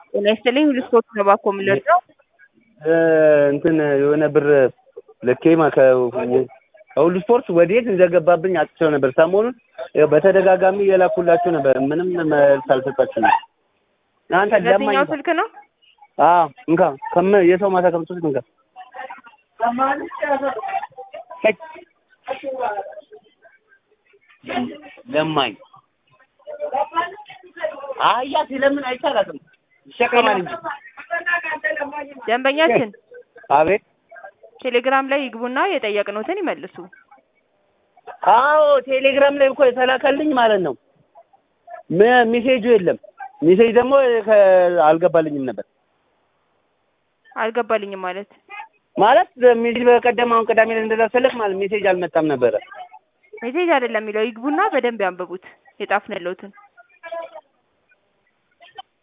ጤና ይስጥልኝ ሁሉ ስፖርት ነው ባኮ የምንለው እንትን የሆነ ብር ልኬ ማ- ከ- ከሁሉ ስፖርት ወዴት እንደገባብኝ አጥቼው ነበር። ሰሞኑን ያው በተደጋጋሚ የላኩላችሁ ነበር፣ ምንም መልስ አልሰጣችሁም። አንተ ለማኝ ሁለተኛው ስልክ ነው አዎ እንካ ከም የሰው ማታ ከምትወስድ እንካ ሄይ፣ ለማኝ አያ ሲለምን አይቻላትም ይሸከማል እንጂ ደንበኛችን አቤት ቴሌግራም ላይ ይግቡና የጠየቅነውትን ይመልሱ። አዎ ቴሌግራም ላይ እኮ የተላከልኝ ማለት ነው። ሜ- ሜሴጁ የለም። ሜሴጅ ደግሞ ከ- አልገባልኝም ነበር አልገባልኝም ማለት ማለት ሜሴጅ በቀደም አሁን ቅዳሜ ላይ እንደዛ ስልክ ማለት ሜሴጅ አልመጣም ነበረ። ሜሴጅ አይደለም የሚለው ይግቡና በደንብ ያንብቡት የጻፍንለውትን